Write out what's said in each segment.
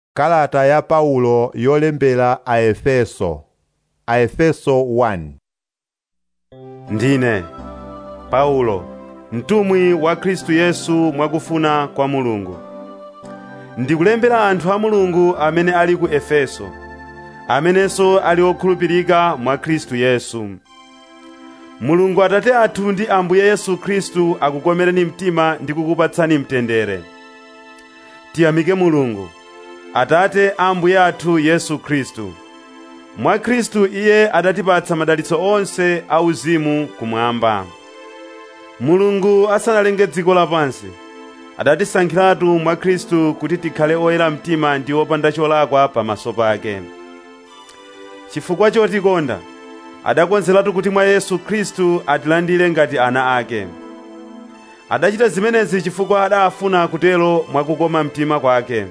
Kalata ya Paulo yolembera a Efeso a Efeso 1 Ndine Paulo mtumwi wa Khristu Yesu mwakufuna kwa Mulungu ndikulembera anthu a Mulungu amene ali ku Efeso amenenso ali okhulupirika mwa Khristu Yesu Mulungu Atate athu ndi Ambuye Yesu Khristu akukomereni mtima ndi kukupatsani mtendere tiyamike Mulungu Atate a Ambuye athu Yesu Khristu mwa Khristu iye adatipatsa madalitso onse auzimu kumwamba Mulungu asanalenge dziko lapansi adatisankhiratu mwa Khristu kuti tikhale oyera mtima ndi opanda cholakwa pamaso pake chifukwa chotikonda adakonzeratu kuti mwa Yesu Khristu atilandire ngati ana ake adachita zimenezi chifukwa adafuna kutero mwakukoma mtima kwake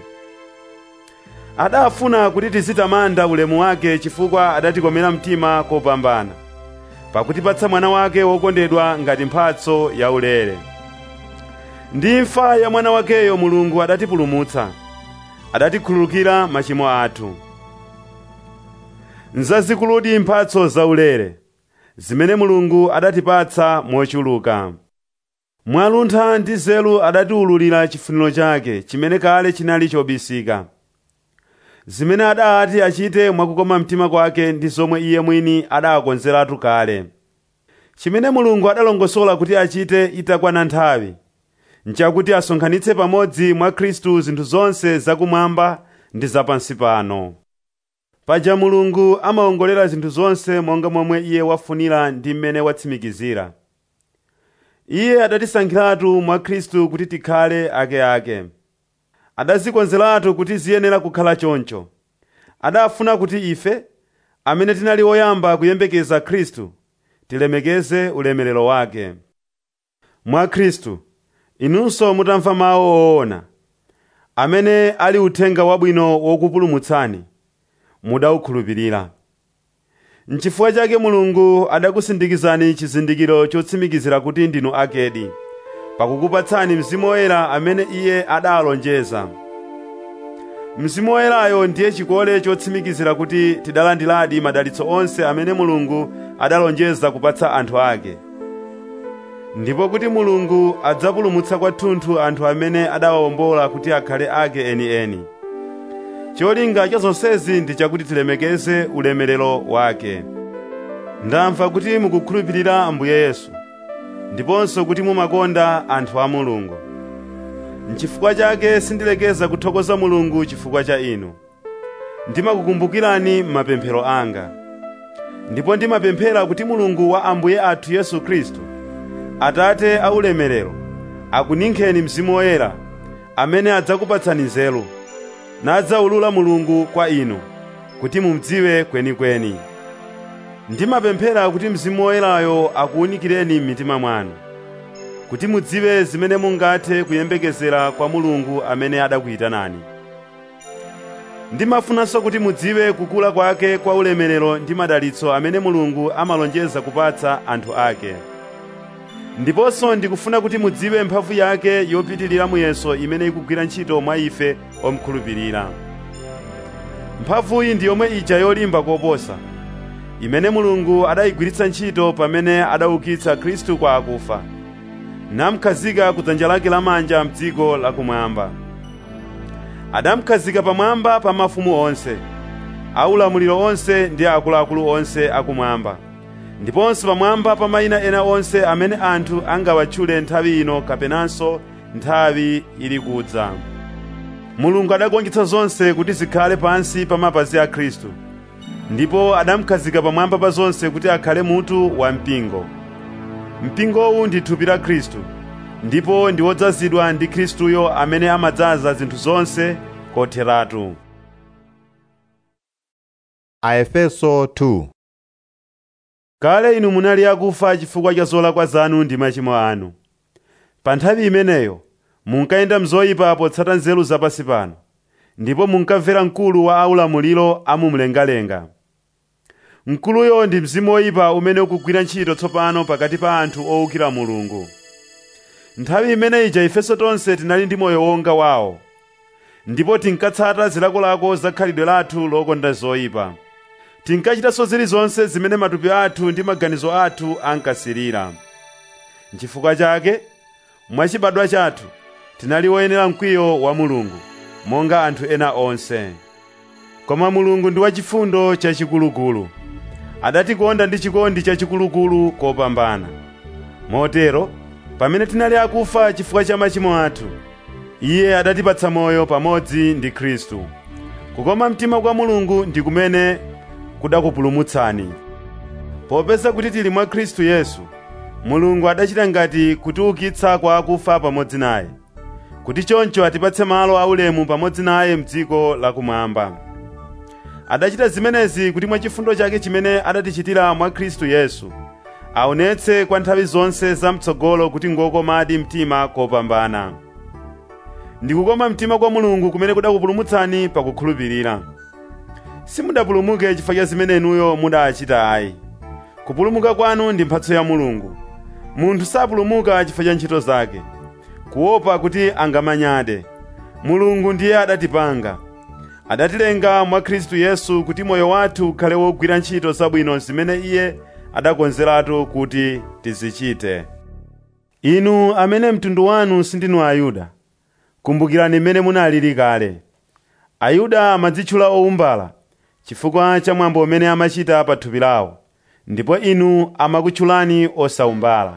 adafuna kuti tizitamanda ulemu wake chifukwa adatikomera mtima kopambana pakutipatsa mwana wake wokondedwa ngati mphatso yaulere ndi imfa ya mwana wakeyo mulungu adatipulumutsa adatikhululukira machimo athu nzazikuludi mphatso zaulere zimene mulungu adatipatsa mochuluka mwaluntha ndi nzeru adatiwululira chifuniro chake chimene kale chinali chobisika zimene adati achite mwakukoma mtima kwake ndi zomwe iye mwini adakonzeratu kale chimene mulungu adalongosola kuti achite itakwana nthawi nchakuti asonkhanitse pamodzi mwa khristu zinthu zonse zakumwamba ndi zapansi pano paja mulungu amawongolera zinthu zonse monga momwe iye wafunira ndi mmene watsimikizira iye adatisankhiratu mwa khristu kuti tikhale akeake adazikonzeratu kuti ziyenera kukhala choncho adafuna kuti ife amene tinali oyamba kuyembekeza khristu tilemekeze ulemerero wake mwa khristu inunso mutamva mawu owona amene ali uthenga wabwino wokupulumutsani mudawukhulupirira nchifukwa chake mulungu adakusindikizani chizindikiro chotsimikizira kuti ndinu akedi pakukupatsani mzimu woyera amene iye adalonjeza mzimu woyerayo ndiye chikole chotsimikizira kuti tidalandiradi madalitso onse amene mulungu adalonjeza kupatsa anthu ake ndipo kuti mulungu adzapulumutsa kwathunthu anthu amene adawawombola kuti akhale ake enieni cholinga cha zonsezi ndi chakuti tilemekeze ulemerero wake ndamva kuti mukukhulupirira ambuye yesu ndiponso kuti mumakonda anthu a mulungu nchifukwa chake sindilekeza kuthokoza mulungu chifukwa cha inu ndimakukumbukirani m'mapemphero anga ndipo ndimapemphera kuti mulungu wa ambuye athu yesu khristu atate aulemerero akuninkheni mzimu woyera amene adzakupatsani nzeru nadzawulula mulungu kwa inu kuti mumdziwe kwenikweni ndimapemphera kuti mzimu woyerayo akuwunikireni m'mitima mwanu kuti mudziwe zimene mungathe kuyembekezera kwa mulungu amene adakuyitanani ndimafunanso kuti mudziwe kukula kwake kwa ulemerero ndi madalitso amene mulungu amalonjeza kupatsa anthu ake ndiponso ndikufuna kuti mudziwe mphamvu yake yopitirira muyeso imene ikugwira ntchito mwa ife omkhulupirira mphamvuyi ndi yomwe ija yolimba koposa imene mulungu adayigwiritsa ntchito pamene adaukitsa khristu kwa akufa namkhazika ku dzanja lake lamanja mdziko lakumwamba adamkhazika pamwamba pa mafumu onse aulamuliro onse ndi akuluakulu onse akumwamba ndiponso pamwamba pa mayina ena onse amene anthu angawatchule nthawi ino kapenanso nthawi ili kudza mulungu adagonjetsa zonse kuti zikhale pansi pa mapazi a khristu ndipo adamkhazika pamwamba pa zonse kuti akhale mutu wa mpingo mpingowu ndi thupi la khristu ndipo ndi wodzazidwa ndi khristuyo amene amadzaza zinthu zonse kotheratu a Efeso 2 kale inu munali akufa chifukwa cha zolakwa zanu ndi machimo anu pa nthawi imeneyo munkayenda mzoyipa potsata nzeru zapansi pano ndipo munkamvera mkulu wa aulamuliro amumlengalenga mkuluyo ndi mzimu woyipa umene ukugwira ntchito tsopano pakati pa anthu owukira mulungu nthawi imene ija ifenso tonse tinali ndi moyo wonga wawo ndipo tinkatsata zilakolako za khalidwe lathu lokonda zoyipa tinkachitanso zilizonse zimene matupi athu ndi maganizo athu ankasirira nchifukwa chake mwachibadwa chathu tinali woyenera mkwiyo wa mulungu monga anthu ena onse koma mulungu ndi wachifundo chachikulukulu adatikonda ndi chikondi chachikulukulu kopambana motero pamene tinali akufa chifukwa cha machimo athu iye adatipatsa moyo pamodzi ndi khristu kukoma mtima kwa mulungu ndi kumene kudakupulumutsani popeza kuti tili mwa khristu yesu mulungu adachita ngati kutiukitsa kwa akufa pamodzi naye kuti choncho atipatse malo aulemu pamodzi naye mdziko lakumwamba adachita zimenezi kuti mwa chifundo chake chimene adatichitira mwa khristu yesu aonetse kwa nthawi zonse zamtsogolo kuti ngokomadi mtima kopambana ndikukoma mtima kwa mulungu kumene kudakupulumutsani pakukhulupirira simudapulumuke chifukwa cha zimene inuyo mudachita ayi kupulumuka kwanu ndi mphatso ya mulungu munthu sapulumuka chifukwa cha ntchito zake kuopa kuti angamanyade mulungu ndiye adatipanga adatilenga mwa khristu yesu kuti moyo wathu ukhale wogwira ntchito zabwino zimene iye adakonzeratu kuti tizichite inu amene mtundu wanu sindinu ayuda kumbukirani mmene munalili kale ayuda amadzitchula owumbala chifukwa cha mwambo umene amachita pa thupi lawo ndipo inu amakutchulani osawumbala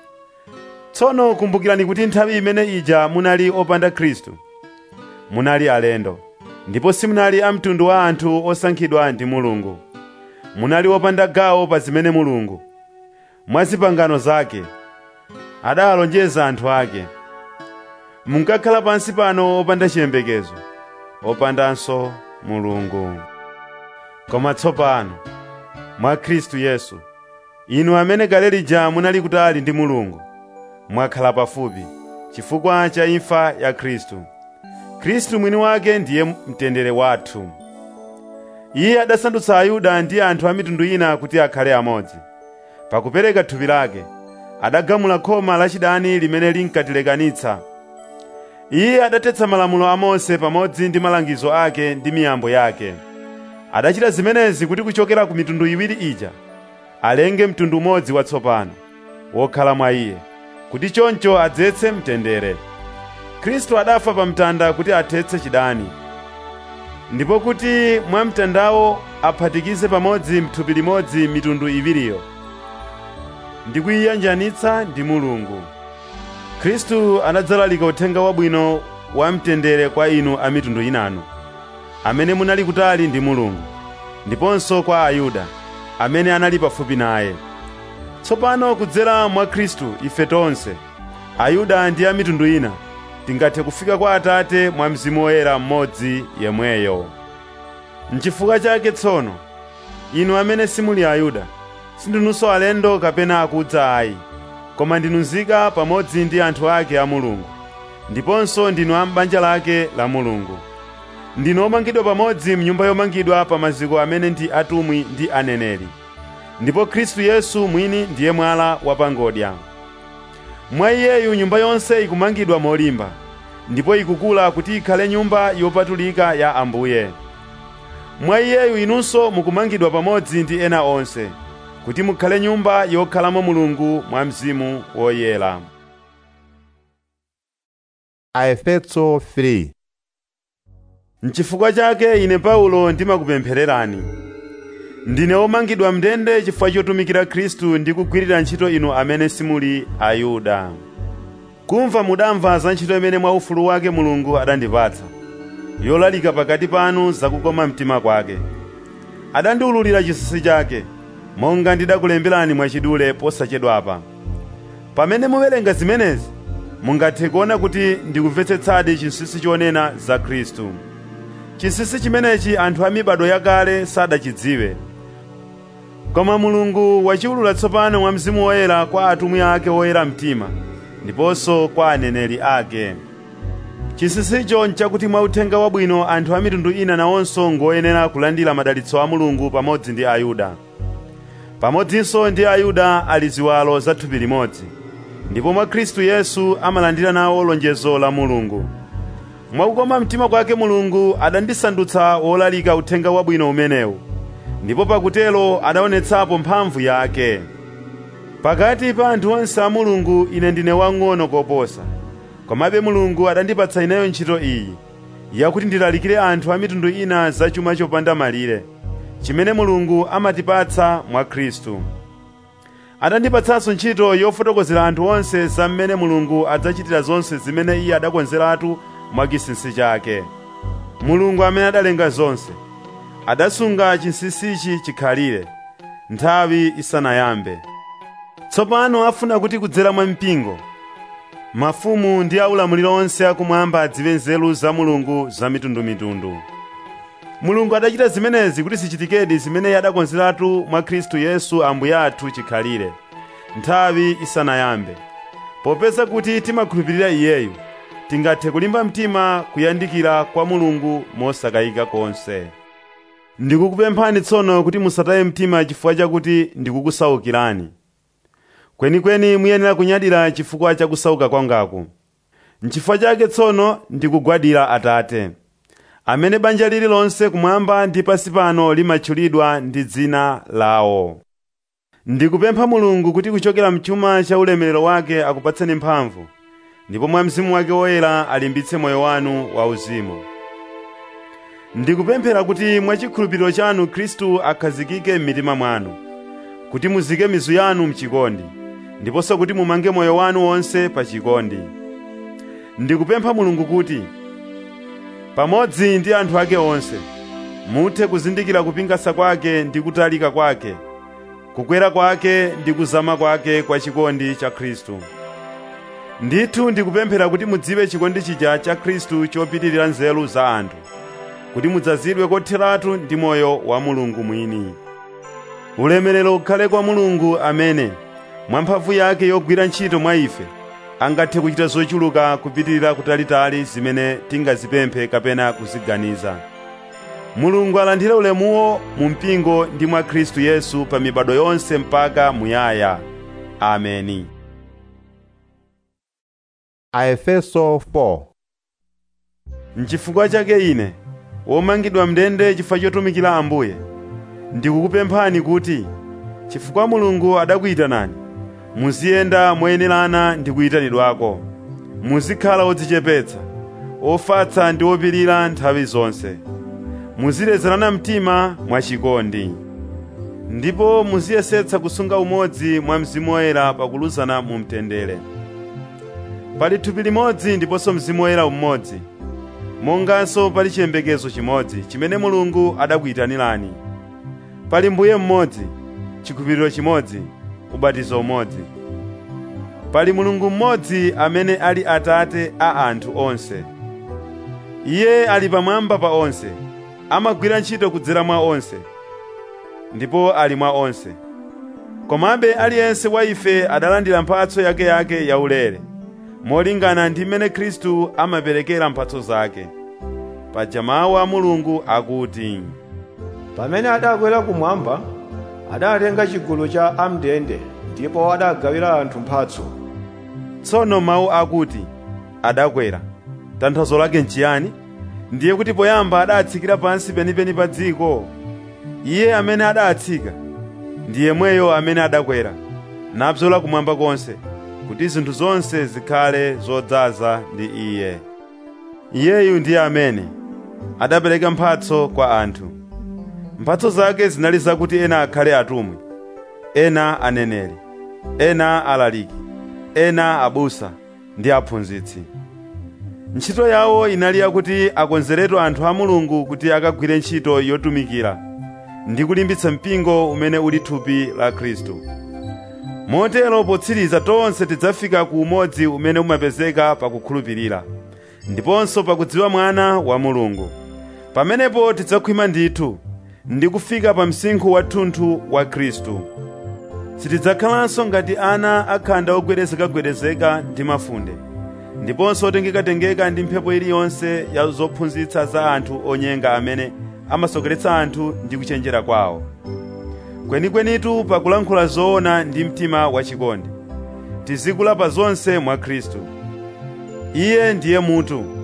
tsono kumbukirani kuti nthawi imene ija munali opanda khristu munali alendo ndipo simunali a mtundu wa anthu osankhidwa ndi mulungu munali opanda gawo pa zimene mulungu mwa zipangano zake adawalonjeza anthu ake munkakhala pansi pano opanda chiyembekezo opandanso mulungu koma tsopano mwa khristu yesu inu amene kale lija munali kutali ndi mulungu mwakhala pafupi chifukwa cha imfa ya khristu khristu mwini wake ndiye mtendere wathu iye adasandutsa ayuda ndi anthu a mitundu ina kuti akhale amodzi pakupereka thupi lake adagamula khoma lachidani limene linkatilekanitsa iye adatetsa malamulo a mose pamodzi ndi malangizo ake ndi miyambo yake adachita zimenezi kuti kuchokera ku mitundu iwiri ija alenge mtundu umodzi watsopano wokhala mwa iye kuti choncho adzetse mtendere khristu adafa pa mtanda kuti athetse chidani ndipo kuti mwa mtandawo aphatikize pamodzi mthupi limodzi mitundu iwiriyo ndi kuyiyanjanitsa ndi mulungu khristu anadzalalika uthenga wabwino wa mtendere kwa inu a mitundu inanu amene munali kutali ndi mulungu ndiponso kwa ayuda amene anali pafupi naye tsopano kudzera mwa khristu ife tonse ayuda ndi a mitundu ina tingathe kufika kwa atate mwa mzimu woyera mmodzi yemweyo nchifukwa chake tsono inu amene simuli ayuda sindinunso alendo kapena akudza ayi koma ndinu nzika pamodzi ndi anthu ake a mulungu ndiponso ndinu a m'banja lake la mulungu ndinu omangidwa pamodzi mnyumba yomangidwa pa maziko amene ndi atumwi ndi aneneri ndipo khristu yesu mwini ndiye mwala wapangodya mwa iyeyu nyumba yonse ikumangidwa molimba ndipo ikukula kuti ikhale nyumba yopatulika ya ambuye mwa iyeyu inunso mukumangidwa pamodzi ndi ena onse kuti mukhale nyumba yokhalamo mulungu mwa mzimu woyera Aefeso 3 N'chifukwa chake ine Paulo ndimakupemphererani. Ndine womangidwa mndende chifukwa chotumikira Khristu ndi kugwirira ntchito inu amene simuli Ayuda. Kumva mudamva za ntchito imene mwa ufulu wake Mulungu adandipatsa, yolalika pakati panu zakukoma mtima kwake. Adandiwululira chinsinsi chake, monga ndidakulemberani mwachidule posachedwapa. Pamene muwerenga zimenezi, mungathe kuona kuti ndikumvetsetsadi chinsinsi chonena za Khristu. chinsinsi chimenechi anthu a mibado yakale sadachidziwe koma mulungu wachiwulula tsopano mwa mzimu woyera kwa atumwi ake oyera mtima ndiponso kwa aneneri ake chinsinsicho nchakuti mwa uthenga wabwino anthu a mitundu ina nawonso ngoyenera kulandira madalitso a mulungu pamodzi ndi ayuda pamodzinso ndi ayuda ali ziwalo za thupi limodzi ndipo mwa khristu yesu amalandira nawo lonjezo la mulungu mwakukoma mtima kwake mulungu adandisandutsa wolalika uthenga wabwino umenewu ndipo pakutelo adaonetsapo mphamvu yake pakati pa anthu onse a mulungu ine ndine wang'ono koposa komabe mulungu adandipatsa ineyo ntchito iyi yakuti ndilalikire anthu a mitundu ina za chuma chopanda malire chimene mulungu amatipatsa mwa khristu adandipatsanso ntchito yofotokozera anthu onse za mmene mulungu adzachitira zonse zimene iye adakonzeratu mwa chinsinsi chake mulungu amene adalenga zonse adasunga chinsinsichi chikhalire nthawi isanayambe tsopano afuna kuti kudzera mwa mpingo mafumu ndi aulamuliro onse akumwamba adziwe nzeru za mulungu za mitundumitundu mulungu adachita zimenezi kuti zichitikedi zimene adakonzeratu mwa khristu yesu ambuye athu chikhalire nthawi isanayambe popeza kuti timakhulupirira iyeyu tingathe kulimba mtima kuyandikira kwa mulungu mosakayika konse ndikukupemphani tsono kuti musataye mtima chifukwa chakuti ndikukusaukirani kwenikweni muyenera kunyadira chifukwa cha kusauka kwangaku nchifukwa chake tsono ndikugwadira atate amene banja lililonse kumwamba ndi pansi pano limatchulidwa ndi dzina lawo ndikupempha mulungu kuti kuchokera mchuma cha ulemerero wake akupatseni mphamvu ndipo mwa mzimu wake woyera alimbitse moyo wanu wauzimu ndikupemphera kuti mwachikhulupiriro chanu khristu akhazikike m'mitima mwanu kuti muzike mizu yanu mchikondi ndiponso kuti mumange moyo wanu wonse pa chikondi ndikupempha mulungu kuti pamodzi ndi anthu ake onse muthe kuzindikira kupingasa kwake ndi kutalika kwake kukwera kwake ndi kuzama kwake kwa chikondi cha khristu ndithu ndikupemphera kuti mudziwe chikondi chija cha khristu chopitirira nzeru za anthu kuti mudzazidwe kotheratu ndi moyo wa mulungu mwini ulemerero ukhale kwa mulungu amene mwa mphamvu yake yogwira ntchito mwa ife angathe kuchita zochuluka kupitirira kutalitali zimene tingazipemphe kapena kuziganiza mulungu alandire ulemuwo mu mpingo ndi mwa khristu yesu pa mibado yonse mpaka muyaya ameni Aefeso 4 N'chifukwa chake ine womangidwa mndende chifukwa chotumikira Ambuye ndikukupemphani kuti chifukwa Mulungu adakuyitanani muziyenda moyenerana ndi kuyitanidwako muzikhala odzichepetsa ofatsa ndi opirira nthawi zonse muzilezerana mtima mwachikondi ndipo muziyesetsa kusunga umodzi mwa mzimu woyera pakuluzana mu mtendere pali thupi limodzi ndiponso mzimu woyera umodzi monganso pali chiyembekezo chimodzi chimene mulungu adakuyitanirani pali mbuye mmodzi chikhulupiriro chimodzi ubatizo umodzi pali mulungu mmodzi amene ali atate a anthu onse iye ali pamwamba pa onse amagwira ntchito kudzera mwa onse ndipo ali mwa onse komabe aliyense wa ife adalandira mphatso yakeyake yaulere molingana ndi mmene khristu amaperekera mphatso zake paja mawu a mulungu akuti pamene adakwera kumwamba adatenga chigulu cha amndende ndipo adagawira anthu mphatso tsono mawu akuti adakwera tanthauzo lake nchiyani ndiye kuti poyamba adatsikira pansi penipeni pa dziko iye amene adatsika ndi yemweyo amene adakwera nabzola kumwamba konse kuti zinthu zonse zikhale zodzaza ndi iye iyeyu ndiye amene adapereka mphatso kwa anthu mphatso zake zinali zakuti ena akhale atumwi ena aneneri ena alaliki ena abusa ndi aphunzitsi ntchito yawo inali yakuti akonzeretu anthu a mulungu kuti akagwire ntchito yotumikira ndi kulimbitsa mpingo umene uli thupi la khristu motero potsiriza tonse tidzafika ku umodzi umene umapezeka pakukhulupirira ndiponso pakudziwa mwana wa mulungu pamenepo tidzakhwima ndithu ndi kufika pa msinkhu wathunthu wa khristu sitidzakhalanso ngati ana akhanda ogwedezekagwedezeka ndi mafunde ndiponso otengekatengeka ndi mphepo iliyonse ya zophunzitsa za anthu onyenga amene amasokeretsa anthu ndi kuchenjera kwawo kwenikwenitu pakulankhula zoona ndi mtima wachikondi tizikula pa zonse mwa khristu iye ndiye mutu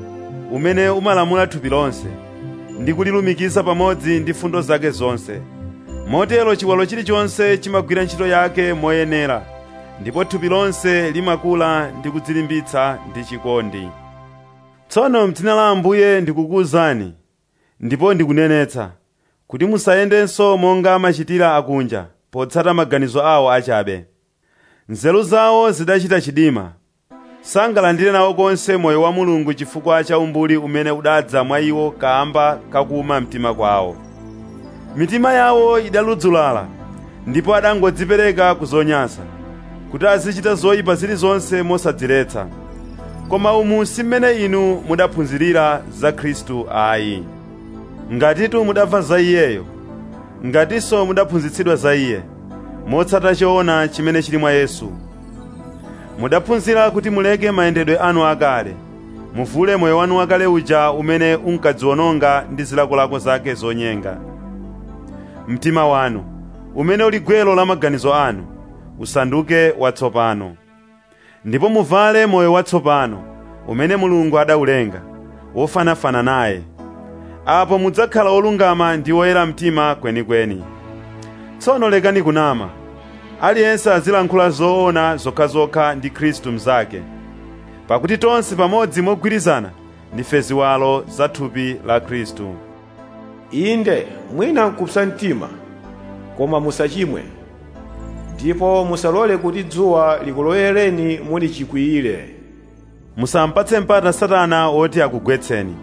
umene umalamula thupi lonse ndi kulilumikiza pamodzi ndi fundo zake zonse motero chiwalo chilichonse chimagwira ntchito yake moyenera ndipo thupi lonse limakula ndi kudzilimbitsa ndi chikondi tsono m'dzina la ambuye ndikukuwuzani ndipo ndikunenetsa kuti musayendenso monga amachitira akunja potsata maganizo awo achabe nzeru zawo zidachita chidima sangalandire nawo konse moyo wa mulungu chifukwa cha umbuli umene udadza mwa iwo kamba kakuma mtima kwawo mitima yawo idaludzulala ndipo adangodzipereka ku zonyansa kuti azichita zoyipa zilizonse mosadziretsa koma umu si mmene inu mudaphunzirira za khristu ayi ngatitu mudamva za iyeyo ngatinso mudaphunzitsidwa za iye motsata choona chimene chili mwa yesu mudaphunzira kuti muleke mayendedwe anu akale muvule moyo wanu wakale uja umene unkadziwononga ndi zilakolako zake zonyenga mtima wanu umene uli gwero la maganizo anu usanduke watsopano ndipo muvale moyo watsopano umene mulungu adaulenga wofanafana naye apo mudzakhala olungama ndi oyera mtima kwenikweni tsono lekani kunama aliyense azilankhula zoona zokhazokha ndi khristu mnzake pakuti tonse pamodzi mogwirizana ndife ziwalo za thupi la khristu inde mwina nkupsa mtima koma musachimwe ndipo musalole kuti dzuwa likulowereni muli chikwiyire musampatse mpata satana woti akugwetseni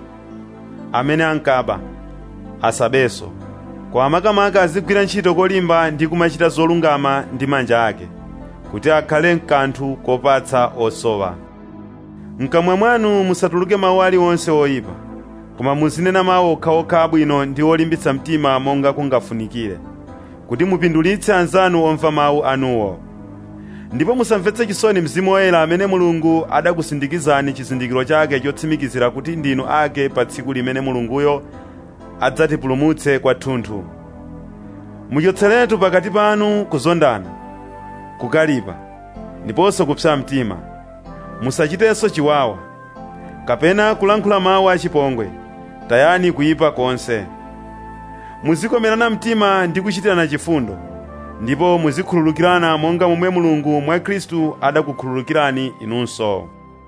amene ankaba asabenso koma makamaka azigwira ntchito kolimba ndi kumachita zolungama ndi manja ake kuti akhale mkanthu kopatsa osowa mkamwa mwanu musatuluke mawu aliwonse oyipa koma muzinena mawu okhaokha abwino ndi olimbitsa mtima monga kungafunikire kuti mupindulitse anzanu omva mawu anuwo ndipo musamvetse chisoni mzimu woyera amene mulungu adakusindikizani chizindikiro chake chotsimikizira kuti ndinu ake pa tsiku limene mulunguyo adzatipulumutse kwathunthu muchotseretu pakati panu kuzondana kukalipa ndiponso kupsa mtima musachitenso chiwawa kapena kulankhula mawu achipongwe tayani kuyipa konse muzikomerana mtima ndi kuchitirana chifundo ndipo muzikhululukirana monga momwe mulungu mwa khristu adakukhululukirani inunso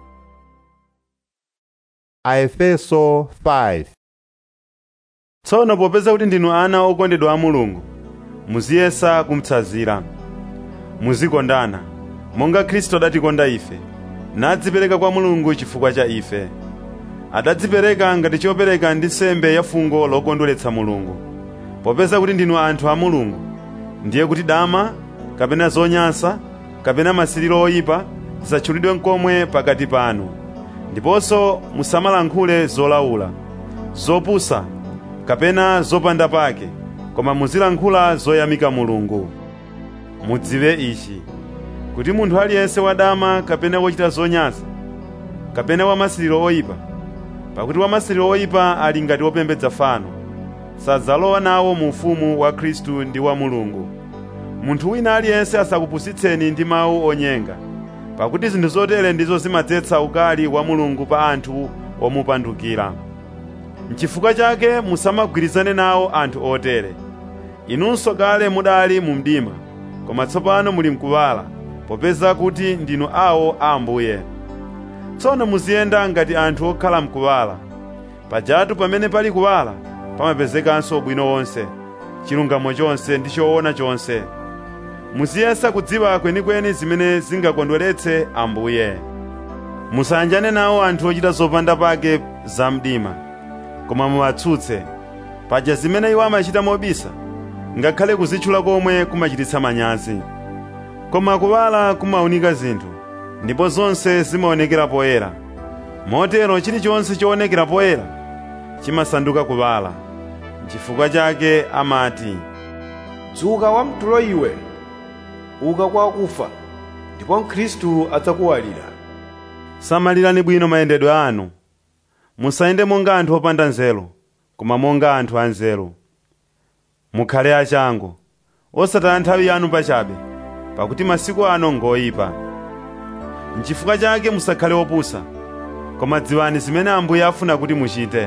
Aefeso 5 tsono popeza kuti ndinu ana okondedwa a mulungu muziyesa kumtsazira muzikondana monga khristu adatikonda ife nadzipereka kwa mulungu chifukwa cha ife adadzipereka ngati chopereka ndi nsembe ya fungo lokondweretsa mulungu popeza kuti ndinu anthu a mulungu ndiye kuti dama kapena zonyansa kapena masiriro oyipa zisatchulidwe nkomwe pakati panu ndiponso musamalankhule zolaula zopusa kapena zopanda pake koma muzilankhula zoyamika mulungu mudziwe ichi kuti munthu aliyense wadama kapena wochita zonyansa kapena wamasiriro oyipa pakuti wamasiriro oyipa ali ngati wopembedza fano sadzalowa nawo mu ufumu wa khristu ndi wa mulungu munthu wina aliyense asakupusitseni ndi mawu onyenga pakuti zinthu zotere ndizo zimadzetsa ukali wa mulungu pa anthu omupandukira n'chifukwa chake musamagwirizane nawo anthu otere inunso kale mudali mu mdima koma tsopano muli mkuwala popeza kuti ndinu awo a ambuye tsono muziyenda ngati anthu okhala mkuwala pajatu pamene pali kuwala pamapezekanso ubwino wonse chilungamo chonse ndi choona chonse muziyesa kudziwa kwenikweni zimene zingakondweretse ambuye musayanjane nawo anthu ochita zopanda pake za mdima koma muwatsutse paja zimene iwo amachita mobisa ngakhale kuzitchula komwe kumachititsa manyazi koma kuwala kumawunika zinthu ndipo zonse zimaonekera poyera motero chilichonse choonekera poyera chimasanduka kuwala n'chifukwa chake amati dzuka wamtulo iwe uka kwa akufa ndipo khristu adzakuwalira samalirani bwino mayendedwe anu musayende monga anthu opanda nzeru koma monga anthu anzeru mukhale achangu osataya nthawi yanu pachabe pakuti masiku ano ngoyipa n'chifukwa chake musakhale opusa koma dziwani zimene ambuye afuna kuti muchite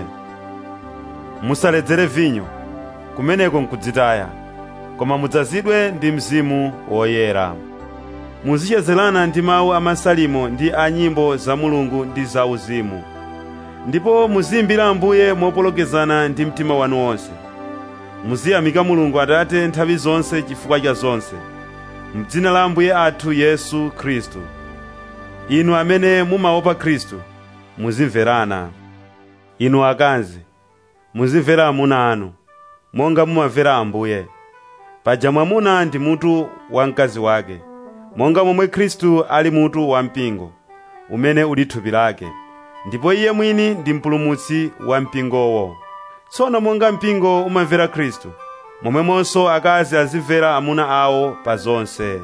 musaledzere vinyo kumeneko nkudzitaya koma mudzazidwe ndi mzimu woyera muzichezerana ndi mawu a masalimo ndi a nyimbo za mulungu ndi za uzimu ndipo muziyimbira ambuye mopolokezana ndi mtima wanu wonse muziyamika mulungu atate nthawi zonse chifukwa cha zonse m'dzina la ambuye athu yesu khristu inu amene mumaopa khristu muzimverana inu akazi muzimvera amuna anu monga mumamvera ambuye paja mwamuna ndi mutu wa mkazi wake monga momwe khristu ali mutu wa mpingo umene uli thupi lake ndipo iye mwini ndi mpulumutsi wa mpingowo tsono monga mpingo umamvera khristu momwemonso akazi azimvera amuna awo pa zonse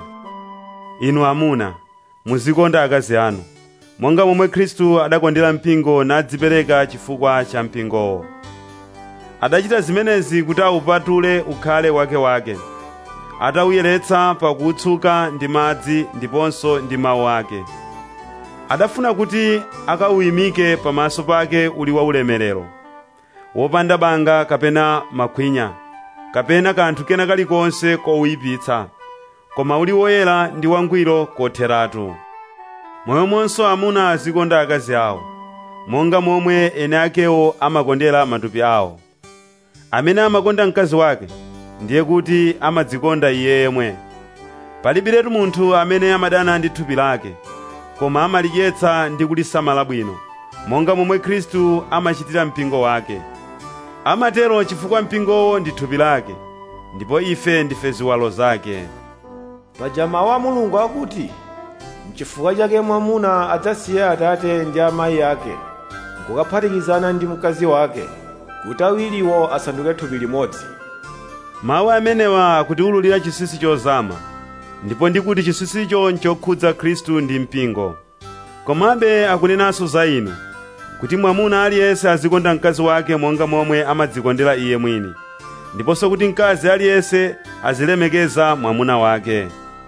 inu amuna muzikonda akazi anu monga momwe khristu adakondera mpingo nadzipereka chifukwa cha mpingowo adachita zimenezi kuti awupatule ukhale wakewake atawuyeretsa pakuwutsuka ndi madzi ndiponso ndi mawu ake adafuna kuti akawuyimike pamaso pake uli waulemerero wopanda banga kapena makhwinya kapena kanthu kena kalikonse kowuyipitsa koma uli woyera ndi wangwiro kotheratu momwemonso amuna azikonda akazi awo monga momwe ene akewo amakondera matupi awo amene amakonda mkazi wake ndiye kuti amadzikonda iye yemwe palibiretu munthu amene amadana ndi thupi lake koma amalidyetsa ndi kulisamala bwino monga momwe khristu amachitira mpingo wake amatero chifukwa mpingowo ndi thupi lake ndipo ife ndife ziwalo zake paja mawu a mulungu akuti mchifukwa chake mwamuna adzasiya atate ndi amayi ake nkukaphatikizana ndi mkazi wake kuti awiriwo asanduke thupi limodzi mawu amenewa akutiwululira chinsinsi chozama ndipo ndikuti chinsinsicho nchokhudza khristu ndi mpingo komabe akunenanso za inu kuti mwamuna aliyense azikonda mkazi wake monga momwe amadzikondera iye mwini ndiponso kuti mkazi aliyense azilemekeza mwamuna wake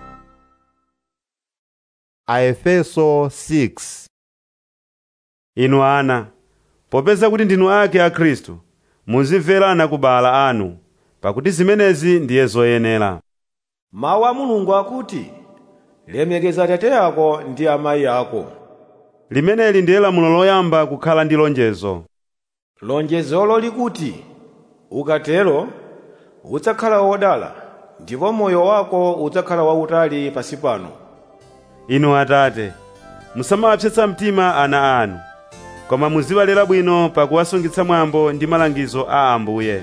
Aefeso 6 inu ana popeza kuti ndinu ake a khristu muzimverana kubala anu pakuti zimenezi ndiye zoyenera mawu a mulungu akuti lemekeza atate ako ndi amayi ako limeneli ndiye lamulo loyamba kukhala ndi lonjezo lonjezolo likuti ukatero udzakhala wodala ndipo moyo wako udzakhala wautali pasi pano inu atate musamawapsetsa mtima ana anu koma muziwalera bwino pakuwasungitsa mwambo ndi malangizo a ambuye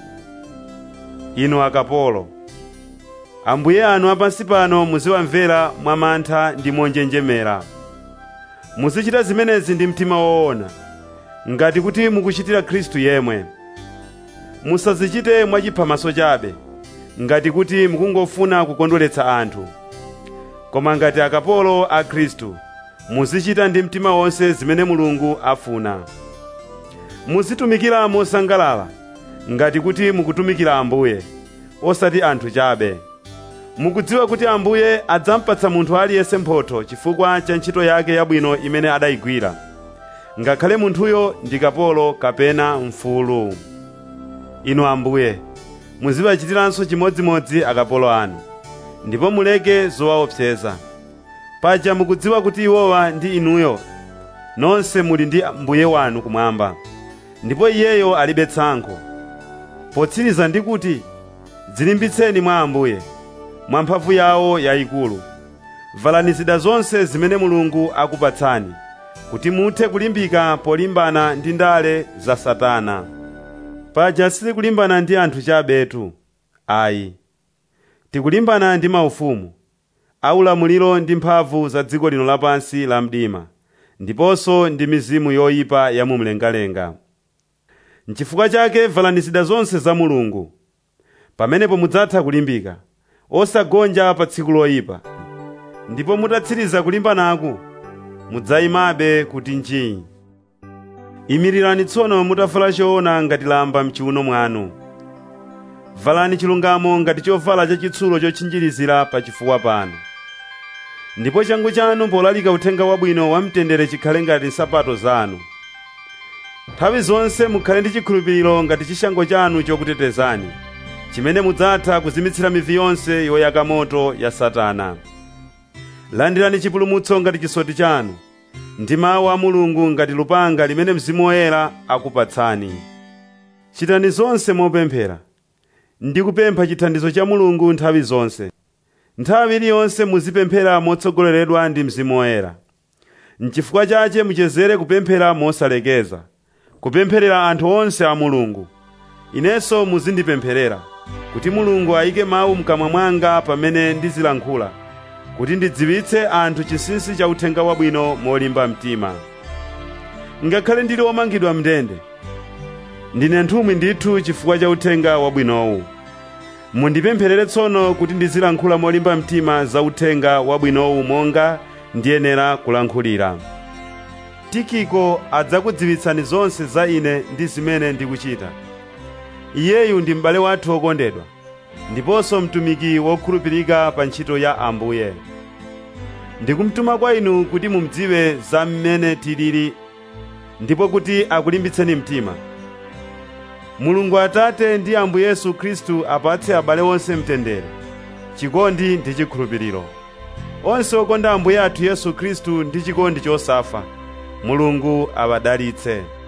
inu akapolo ambuye anu apansi pano muziwamvera mwamantha ndi monjenjemera muzichita zimenezi ndi mtima woona ngati kuti mukuchitira khristu yemwe musazichite mwachiphamaso chabe ngati kuti mukungofuna kukondweretsa anthu koma ngati akapolo a khristu muzichita ndi mtima wonse zimene mulungu afuna muzitumikira mosangalala ngati kuti mukutumikira ambuye osati anthu chabe mukudziwa kuti ambuye adzampatsa munthu aliyense mphotho chifukwa cha ntchito yake yabwino imene adayigwira ngakhale munthuyo ndi kapolo kapena mfulu inu ambuye muziwachitiranso chimodzimodzi akapolo anu ndipo muleke zowaopseza paja mukudziwa kuti iwowa ndi inuyo nonse muli ndi mbuye wanu kumwamba ndipo iyeyo alibe tsankho potsiriza ndi kuti dzilimbitseni mwa ambuye mwa mphamvu yawo yayikulu valani zida zonse zimene mulungu akupatsani kuti muthe kulimbika polimbana ndi ndale za satana paja sitikulimbana ndi anthu chabetu ayi tikulimbana ndi maufumu aulamuliro ndi mphamvu za dziko lino lapansi la mdima ndiponso ndi mizimu yoyipa ya mumlengalenga nchifukwa chake valani zida zonse za mulungu pamenepo mudzatha kulimbika osagonja pa tsiku loyipa ndipo mutatsiriza kulimbanaku mudzayimabe kuti njii imirirani tsono mutavala choona ngati lamba mchiuno mwanu valani chilungamo ngati chovala chachitsulo chotchinjirizira pa chifuwa panu ndipo changu chanu polalika uthenga wabwino wamtendere chikhale ngati nsapato zanu nthawi zonse mukhale ndi chikhulupiriro ngati chishango chanu chokutetezani chimene mudzatha kuzimitsira mivi yonse yoyaka moto ya satana landirani chipulumutso ngati chisoti chanu ndi mawu a mulungu ngati lupanga limene mzimu woyera akupatsani chitani zonse mopemphera ndi kupempha chithandizo cha mulungu nthawi zonse nthawi iliyonse muzipemphera motsogoleredwa ndi mzimu woyera n'chifukwa chache muchezere kupemphera mosalekeza kupempherera anthu onse a mulungu inenso muzindipempherera kuti mulungu ayike mawu mkamwa mwanga pamene ndizilankhula kuti ndidziwitse anthu chinsinsi cha uthenga wabwino molimba mtima ngakhale ndili womangidwa mndende ndine nthumwi ndithu chifukwa cha uthenga wabwinowu mundipempherere tsono kuti ndizilankhula molimba mtima za uthenga wabwinowu monga ndiyenera kulankhulira tikiko adzakudziwitsani zonse za ine ndi zimene ndikuchita iyeyu ndi m'bale wathu wokondedwa ndiponso mtumiki wokhulupirika pa ntchito ya ambuye ndikumtuma kwa inu kuti mumdziwe za mmene tilili ndipo kuti akulimbitseni mtima mulungu atate ndi ambuye yesu khristu apatse abale onse mtendere chikondi ndi chikhulupiriro onse okonda ambuye athu yesu khristu ndi chikondi chosafa mulungu awadalitse